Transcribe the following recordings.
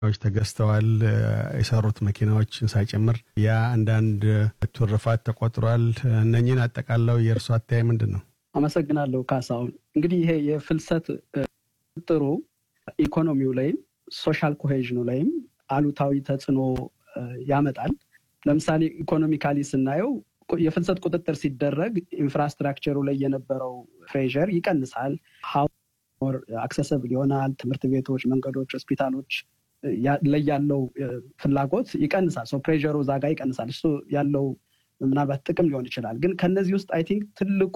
ዎች ተገዝተዋል የሰሩት መኪናዎችን ሳይጨምር ያ አንዳንድ ትሩፋት ተቆጥሯል። እነኝህን አጠቃለው የእርሱ አተያይ ምንድን ነው? አመሰግናለሁ ካሳሁን። እንግዲህ ይሄ የፍልሰት ጥሩ ኢኮኖሚው ላይም ሶሻል ኮሄዥኑ ላይም አሉታዊ ተጽዕኖ ያመጣል። ለምሳሌ ኢኮኖሚካሊ ስናየው የፍልሰት ቁጥጥር ሲደረግ ኢንፍራስትራክቸሩ ላይ የነበረው ፕሬዠር ይቀንሳል። ሞር አክሰሰብል ይሆናል። ትምህርት ቤቶች፣ መንገዶች፣ ሆስፒታሎች ላይ ያለው ፍላጎት ይቀንሳል። ሶ ፕሬዠሩ እዛ ጋ ይቀንሳል። እሱ ያለው ምናልባት ጥቅም ሊሆን ይችላል። ግን ከነዚህ ውስጥ አይ ቲንክ ትልቁ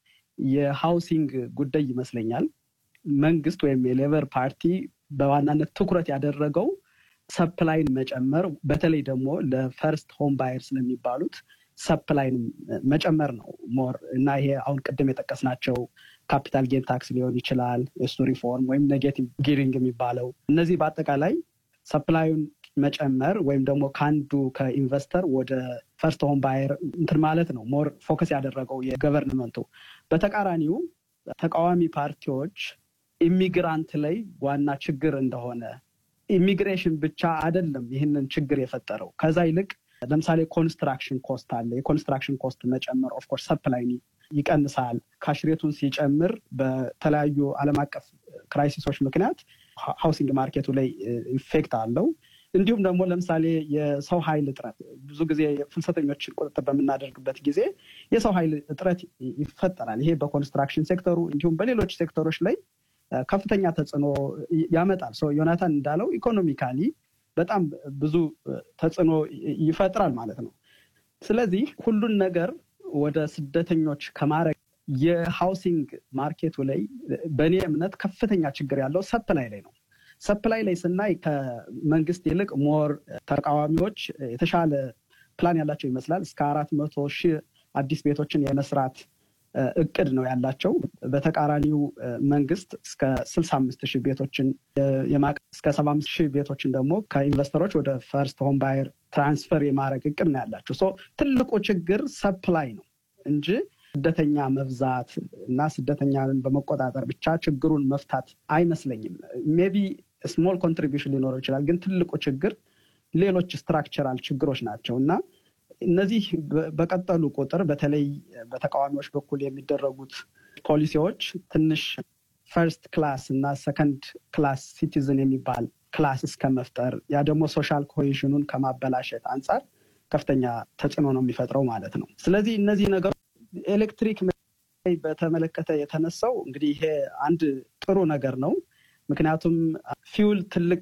የሃውሲንግ ጉዳይ ይመስለኛል። መንግስት ወይም የሌበር ፓርቲ በዋናነት ትኩረት ያደረገው ሰፕላይን መጨመር በተለይ ደግሞ ለፈርስት ሆም ባየር ስለሚባሉት ሰፕላይን መጨመር ነው ሞር እና ይሄ አሁን ቅድም የጠቀስናቸው ካፒታል ጌን ታክስ ሊሆን ይችላል፣ የሱ ሪፎርም ወይም ኔጌቲቭ ጊሪንግ የሚባለው እነዚህ በአጠቃላይ ሰፕላዩን መጨመር ወይም ደግሞ ከአንዱ ከኢንቨስተር ወደ ፈርስት ሆም ባየር እንትን ማለት ነው ሞር ፎከስ ያደረገው የገቨርንመንቱ። በተቃራኒው ተቃዋሚ ፓርቲዎች ኢሚግራንት ላይ ዋና ችግር እንደሆነ ኢሚግሬሽን ብቻ አይደለም ይህንን ችግር የፈጠረው ከዛ ይልቅ ለምሳሌ ኮንስትራክሽን ኮስት አለ። የኮንስትራክሽን ኮስት መጨመር ኦፍኮርስ ሰፕላይ ይቀንሳል። ካሽሬቱን ሲጨምር በተለያዩ ዓለም አቀፍ ክራይሲሶች ምክንያት ሃውሲንግ ማርኬቱ ላይ ኢፌክት አለው። እንዲሁም ደግሞ ለምሳሌ የሰው ኃይል እጥረት ብዙ ጊዜ ፍልሰተኞችን ቁጥጥር በምናደርግበት ጊዜ የሰው ኃይል እጥረት ይፈጠራል። ይሄ በኮንስትራክሽን ሴክተሩ እንዲሁም በሌሎች ሴክተሮች ላይ ከፍተኛ ተጽዕኖ ያመጣል። ዮናታን እንዳለው ኢኮኖሚካሊ በጣም ብዙ ተጽዕኖ ይፈጥራል ማለት ነው። ስለዚህ ሁሉን ነገር ወደ ስደተኞች ከማድረግ የሃውሲንግ ማርኬቱ ላይ በእኔ እምነት ከፍተኛ ችግር ያለው ሰፕላይ ላይ ነው። ሰፕላይ ላይ ስናይ ከመንግስት ይልቅ ሞር ተቃዋሚዎች የተሻለ ፕላን ያላቸው ይመስላል። እስከ አራት መቶ ሺህ አዲስ ቤቶችን የመስራት እቅድ ነው ያላቸው። በተቃራኒው መንግስት እስከ ስልሳ አምስት ሺህ ቤቶችን እስከ ሰባ አምስት ሺህ ቤቶችን ደግሞ ከኢንቨስተሮች ወደ ፈርስት ሆም ባየር ትራንስፈር የማድረግ እቅድ ነው ያላቸው። ሶ ትልቁ ችግር ሰፕላይ ነው እንጂ ስደተኛ መብዛት እና ስደተኛን በመቆጣጠር ብቻ ችግሩን መፍታት አይመስለኝም። ሜቢ ስሞል ኮንትሪቢሽን ሊኖረው ይችላል፣ ግን ትልቁ ችግር ሌሎች ስትራክቸራል ችግሮች ናቸው እና እነዚህ በቀጠሉ ቁጥር በተለይ በተቃዋሚዎች በኩል የሚደረጉት ፖሊሲዎች ትንሽ ፈርስት ክላስ እና ሰከንድ ክላስ ሲቲዝን የሚባል ክላስ እስከ መፍጠር ያ ደግሞ ሶሻል ኮሄዥኑን ከማበላሸት አንጻር ከፍተኛ ተጽዕኖ ነው የሚፈጥረው ማለት ነው። ስለዚህ እነዚህ ነገሮች ኤሌክትሪክ በተመለከተ የተነሳው እንግዲህ ይሄ አንድ ጥሩ ነገር ነው። ምክንያቱም ፊውል ትልቅ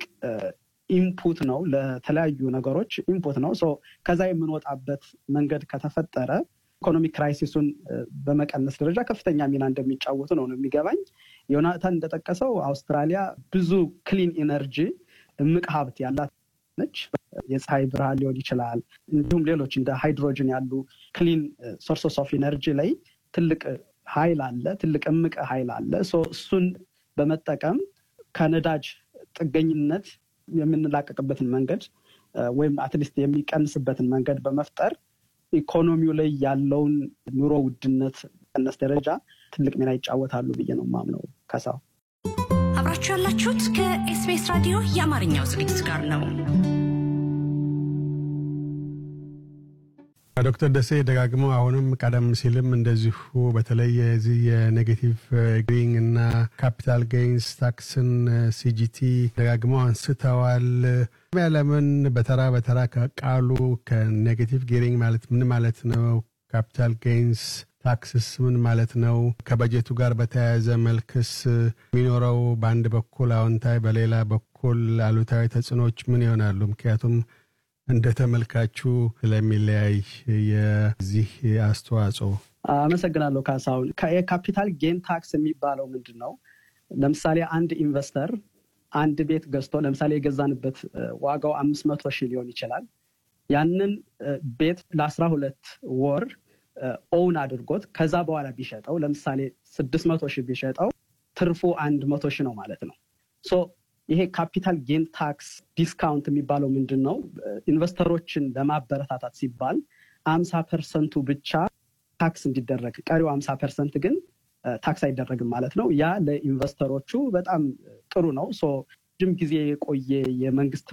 ኢንፑት ነው ለተለያዩ ነገሮች ኢንፑት ነው። ከዛ የምንወጣበት መንገድ ከተፈጠረ ኢኮኖሚክ ክራይሲሱን በመቀነስ ደረጃ ከፍተኛ ሚና እንደሚጫወቱ ነው ነው የሚገባኝ። ዮናታን እንደጠቀሰው አውስትራሊያ ብዙ ክሊን ኢነርጂ እምቅ ሀብት ያላት ነች። የፀሐይ ብርሃን ሊሆን ይችላል፣ እንዲሁም ሌሎች እንደ ሃይድሮጅን ያሉ ክሊን ሶርሶስ ኦፍ ኢነርጂ ላይ ትልቅ ሀይል አለ፣ ትልቅ እምቅ ሀይል አለ። እሱን በመጠቀም ከነዳጅ ጥገኝነት የምንላቀቅበትን መንገድ ወይም አትሊስት የሚቀንስበትን መንገድ በመፍጠር ኢኮኖሚው ላይ ያለውን ኑሮ ውድነት ቀነስ ደረጃ ትልቅ ሚና ይጫወታሉ ብዬ ነው ማምነው። ከሳው አብራችሁ ያላችሁት ከኤስቢኤስ ራዲዮ የአማርኛው ዝግጅት ጋር ነው። ዶክተር ደሴ ደጋግመው አሁንም ቀደም ሲልም እንደዚሁ በተለይ የዚህ የኔጌቲቭ ግሪንግ እና ካፒታል ጌይንስ ታክስን ሲጂቲ ደጋግመው አንስተዋል። ለምን በተራ በተራ ከቃሉ ከኔጌቲቭ ጌሪንግ ማለት ምን ማለት ነው? ካፒታል ጌይንስ ታክስስ ምን ማለት ነው? ከበጀቱ ጋር በተያያዘ መልክስ የሚኖረው በአንድ በኩል አዎንታዊ፣ በሌላ በኩል አሉታዊ ተጽዕኖች ምን ይሆናሉ? ምክንያቱም እንደ ተመልካቹ ስለሚለያይ የዚህ አስተዋጽኦ። አመሰግናለሁ ካሳሁን። የካፒታል ጌን ታክስ የሚባለው ምንድን ነው? ለምሳሌ አንድ ኢንቨስተር አንድ ቤት ገዝቶ ለምሳሌ የገዛንበት ዋጋው አምስት መቶ ሺህ ሊሆን ይችላል። ያንን ቤት ለአስራ ሁለት ወር ኦውን አድርጎት ከዛ በኋላ ቢሸጠው ለምሳሌ ስድስት መቶ ሺህ ቢሸጠው ትርፉ አንድ መቶ ሺህ ነው ማለት ነው። ይሄ ካፒታል ጌን ታክስ ዲስካውንት የሚባለው ምንድን ነው? ኢንቨስተሮችን ለማበረታታት ሲባል አምሳ ፐርሰንቱ ብቻ ታክስ እንዲደረግ ቀሪው አምሳ ፐርሰንት ግን ታክስ አይደረግም ማለት ነው። ያ ለኢንቨስተሮቹ በጣም ጥሩ ነው። ረጅም ጊዜ የቆየ የመንግስት